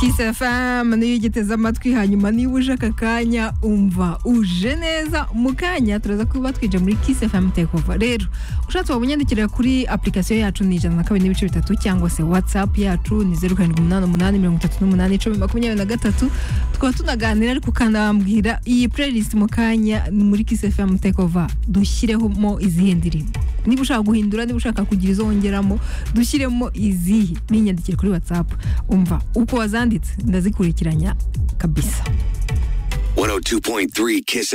Kiss FM niyo ugiteze amatwi hanyuma niba uje aka kanya umva uje neza mu kanya turaza kuba twije muri Kiss FM tekova rero ushatse waba unyandikira kuri application yacu ni ijana na kabiri n'ibice bitatu cyangwa se whatsapp yacu ni zeru karindwi umunani umunani mirongo itatu n'umunani icumi makumyabiri na gatatu tukaba tunaganira ariko ukanambwira iyi playlist mu kanya muri Kiss FM tekova dushyiremo izihe ndirimbo niba ushaka guhindura niba ushaka kugira izo wongeramo dushyiremo izihe ninyandikire kuri whatsapp umva uko wazanditse ndazikurikiranya kabisa 102.3 Kiss